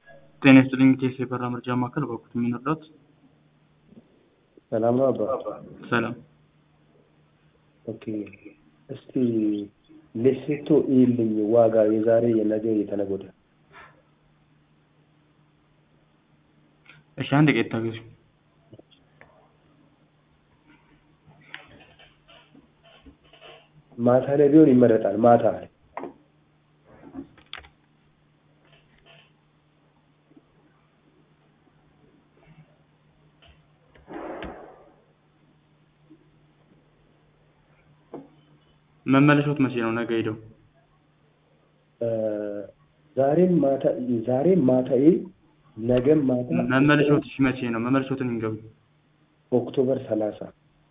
ጤና ይስጥልኝ ቴስ የበራ መርጃ ማዕከል በኩት የሚንርዳት ሰላም ነው አባ። ሰላም ኦኬ እስቲ ሌሴቶ ይልኝ ዋጋ የዛሬ የነገ የተነገ ወዲያ እሺ አንድ ቀን ታገሱ ማታ ላይ ቢሆን ይመረጣል። ማታ ላይ መመለሻዎት መቼ ነው ነገ ሄደው ዛሬም ማታ ዛሬም ማታ ነገም ማታ መመለሻዎት እሺ መቼ ነው መመለሻዎትን ይንገቡ ኦክቶበር ሰላሳ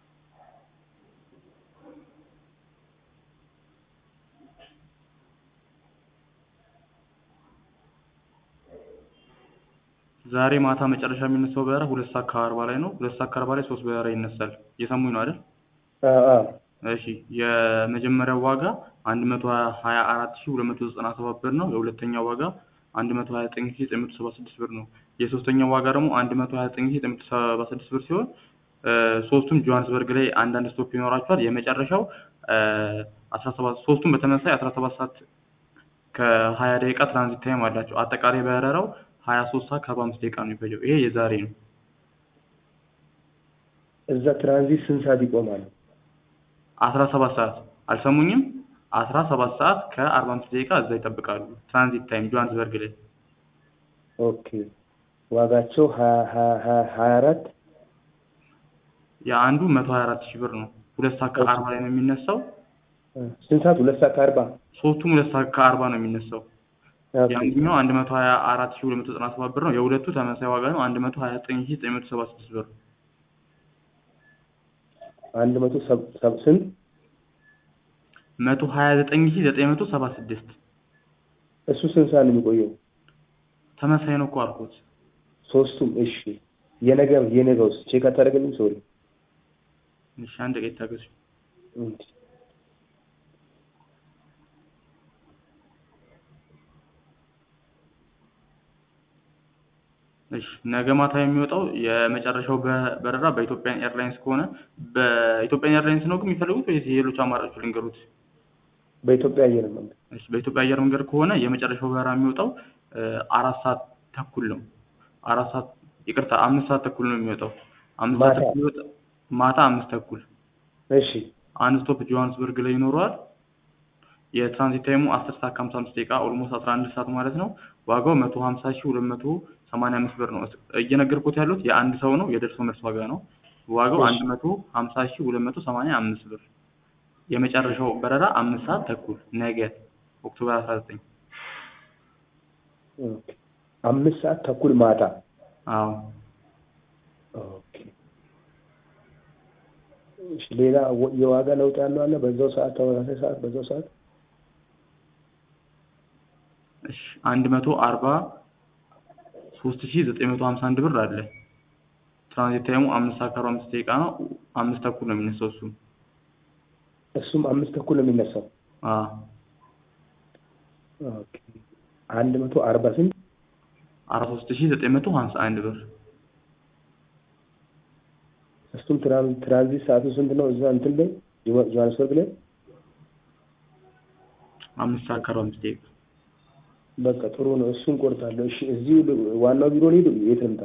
ዛሬ ማታ መጨረሻ የሚነሳው በረራ ሁለት ሰዓት ከአርባ ላይ ነው። ሁለት ሰዓት ከአርባ ላይ ሶስት በረራ ይነሳል። እየሰሙኝ ነው አይደል? እሺ የመጀመሪያው ዋጋ አንድ መቶ ሀያ አራት ሺ ሁለት መቶ ዘጠና ሰባት ብር ነው። የሁለተኛው ዋጋ አንድ መቶ ሀያ ዘጠኝ ሺ ዘጠኝ መቶ ሰባ ስድስት ብር ነው። የሶስተኛው ዋጋ ደግሞ አንድ መቶ ሀያ ዘጠኝ ሺ ዘጠኝ መቶ ሰባ ስድስት ብር ሲሆን ሶስቱም ጆሃንስበርግ ላይ አንዳንድ ስቶፕ ይኖራቸዋል። የመጨረሻው አስራ ሰባት ሶስቱም በተመሳሳይ አስራ ሰባት ሰዓት ከሀያ ደቂቃ ትራንዚት ታይም አላቸው። አጠቃላይ በረራው ሀያ ሶስት ሰዓት ከአርባ አምስት ደቂቃ ነው የሚፈጀው። ይሄ የዛሬ ነው። እዛ ትራንዚት ስንት ሰዓት ይቆማል? አስራ ሰባት ሰዓት አልሰሙኝም? አስራ ሰባት ሰዓት ከአርባ አምስት ደቂቃ እዛ ይጠብቃሉ። ትራንዚት ታይም ጆሃንስበርግ ላይ ኦኬ ዋጋቸው ሀያ ሀያ አራት የአንዱ መቶ ሀያ አራት ሺህ ብር ነው። ሁለት ሰዓት ከአርባ ላይ ነው የሚነሳው። ስንት ሰዓት? ሁለት ሰዓት ከአርባ ሶስቱም ሁለት ሰዓት ከአርባ ነው የሚነሳው። የአንደኛው አንድ መቶ ሀያ አራት ሺህ ሁለት መቶ ዘጠና ሰባት ብር ነው። የሁለቱ ተመሳሳይ ዋጋ ነው። አንድ መቶ ሀያ ዘጠኝ ሺህ ዘጠኝ መቶ ሰባ ስድስት ብር አንድ መቶ ስንት? መቶ ሀያ ዘጠኝ ሺህ ዘጠኝ መቶ ሰባ ስድስት እሱ ስንት ሰዓት ነው የሚቆየው? ተመሳሳይ ነው እኮ አልኩት። ሶስቱም እሺ። የነገ የነገውስ ቼክ አታደርግልኝ? ሶሪ እሺ አንድ ቀን ታገሱ። እሺ ነገ ማታ የሚወጣው የመጨረሻው በረራ በኢትዮጵያን ኤርላይንስ ከሆነ በኢትዮጵያን ኤርላይንስ ነው ግን የሚፈልጉት ወይስ ሌሎች አማራጮች ልንገሩት? በኢትዮጵያ አየር መንገድ። እሺ በኢትዮጵያ አየር መንገድ ከሆነ የመጨረሻው በረራ የሚወጣው አራት ሰዓት ተኩል ነው። አራት ሰዓት ይቅርታ፣ አምስት ሰዓት ተኩል ነው የሚወጣው። አምስት ሰዓት ተኩል ይወጣ ማታ አምስት ተኩል። እሺ አንድ ስቶፕ ጆሃንስበርግ ላይ ይኖረዋል። የትራንዚት ታይሙ አስር ሰዓት ከሀምሳ አምስት ደቂቃ ኦልሞስት አስራ አንድ ሰዓት ማለት ነው። ዋጋው መቶ ሀምሳ ሺህ ሁለት መቶ ሰማንያ አምስት ብር ነው። እየነገርኩት ያሉት የአንድ ሰው ነው የደርሶ መልስ ዋጋ ነው። ዋጋው አንድ መቶ ሀምሳ ሺህ ሁለት መቶ ሰማንያ አምስት ብር። የመጨረሻው በረራ አምስት ሰዓት ተኩል ነገ ኦክቶበር አስራ ዘጠኝ አምስት ሰዓት ተኩል ማታ። አዎ ኦኬ። እሺ ሌላ የዋጋ ለውጥ ያለው አለ? በዛው ሰዓት ተመሳሳይ ሰዓት በዛው ሰዓት እሺ አንድ መቶ አርባ ሶስት ሺህ ዘጠኝ መቶ ሀምሳ አንድ ብር አለ። ትራንዚት ታይሙ አምስት ሰዓት ከአርባ አምስት ደቂቃ ነው። አምስት ተኩል ነው የሚነሳው እሱም እሱም አምስት ተኩል ነው የሚነሳው። አዎ ኦኬ አንድ መቶ አርባ ስንት አርባ ሶስት ሺህ ዘጠኝ መቶ ሀምሳ አንድ ብር እሱም ትራንዚት ሰዓቱ ስንት ነው? እዛ እንትን ላይ ጆሃንስበርግ ላይ አምስት ሰዓት ከአርባ አምስት ደቂቃ በቃ ጥሩ ነው። እሱን ቆርጣለሁ። እሺ እዚሁ ዋናው ቢሮ ልሂድ? የት ልምጣ?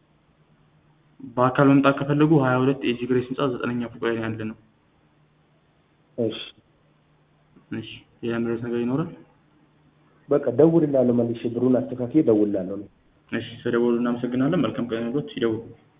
በአካል መምጣት ከፈለጉ ሀያ ሁለት ኤጂ ግሬስ ህንጻ ዘጠነኛ ፎቅ ላይ ያለ ነው። እሺ እሺ ሌላ ምረት ነገር ይኖራል? በቃ ደውልላለሁ። መልሼ ብሩን አስተካክዬ ደውልላለሁ። እሺ ስለደወሉ እናመሰግናለን። መልካም ቀን ይሁንልዎት። ይደውሉ።